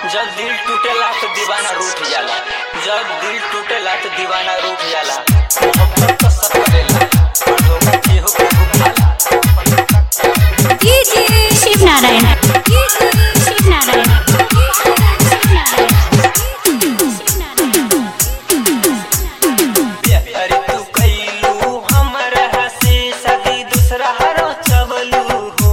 जब दिल टूटेला तो दीवाना रूठ जाला जब दिल टूटेला तो दीवाना रूठ जाला मोहब्बत तो सब करेला पर धोखा केहू केहू खाला शिव नारायण शिव नारायण अरे तू कैलू हमरा से सदी दूसरा हरो चबलू हो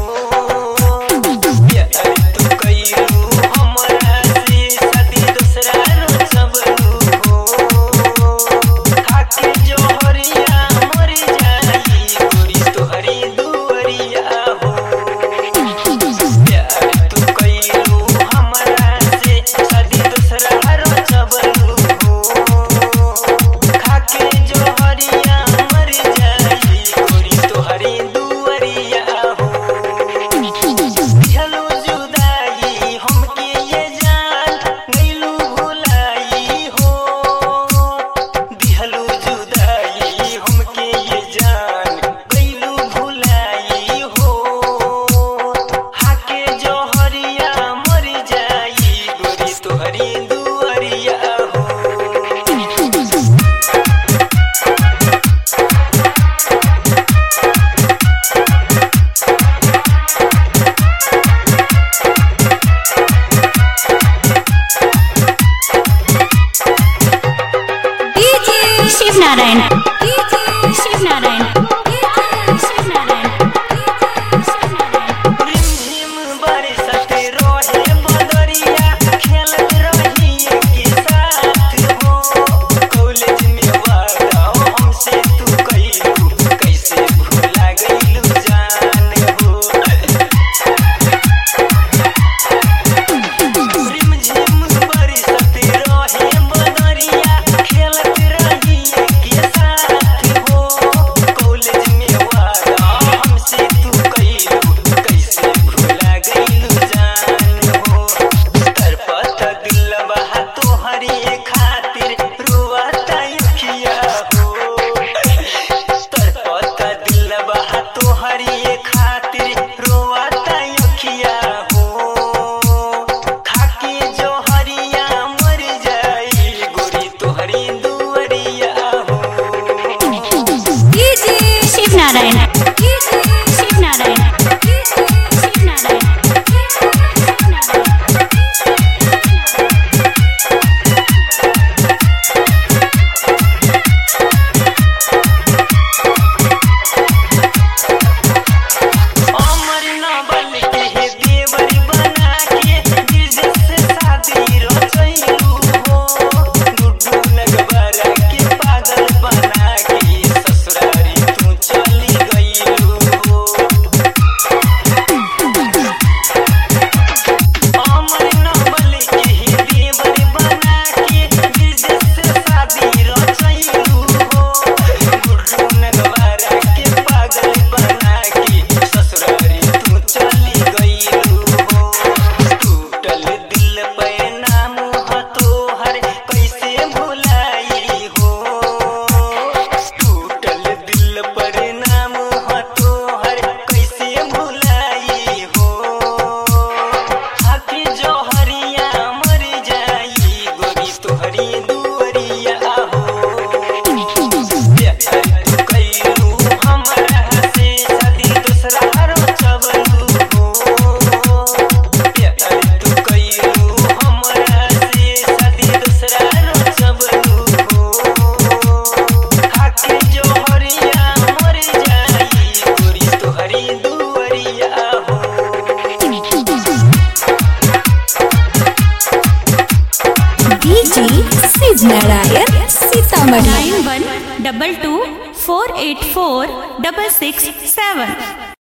अरे तू कैलू हमरा से सदी दूसरा हरो चबलू हो खाके जोहरिया मर जाई गोरी तोहरी दुअरिया हो प्यार तू कैलू हमरा से सदी दूसरा हरो चबलू हो खाके जोहरिया मर जाई गोरी तोहरी दुअरिया हो दिहलो जुदाई हमके ये जान गइलू भुलाई हो दिहलो जुदाई हमके ये जान गइलू भुलाई हो हाके जोहरिया मर जाई गोरी तोहरी दुअरिया हो शिव नारायण शिव नारायण शिव नारायण रिमझिम बरसत रोहे बदरिया खेलत रही के साथ हो कॉलेज में वादा हमसे तू कइलू कैसे भूला गइलू जान हो रिमझिम बरसत रोहे बदरिया खेलत रही के साथ हो कॉलेज में वादा हमसे तू कइलू कैसे भूला गइलू जान हो तरपत दिल बहा तोहरी खातिर रुआता अखिया हो तरपत दिल बहा तोहरी खातिर रोआता अखिया हो खाके जोहरिया मर जाई गोरी तोहरी दुअरिया हो शिव नारायण शिव नारायण शिव नारायण अमर न बन के हे देवर बना के दिल से शादी रचैलू हो गुड्डू लगबरा के पागल बना के ससुरारी तू चली गईलू हो अमर न बन के हे देवर बना के दिल से शादी रचैलू हो गुड्डू लगबरा के पागल बना के ससुरारी तू चली गईलू हो टूटल दिल पे नाम ह तोहर कैसे भुलाई हो टूटल दिल पर नाम ह तोहर कैसे भुलाई हो हाथी जोहरिया मर जाई गोरी तोहरी दुअरिया हो प्यार तू कैलू हमरा से सदी दूसरा हरो चबलू हो प्यार तू कैलू हमरा से सदी दूसरा हरो चबलू हो खाके जोहरिया मर जाई गोरी तोहरी दुअरिया हो DJ Shiv Narayan Sitamarhi nine one double two four eight four double six सेवन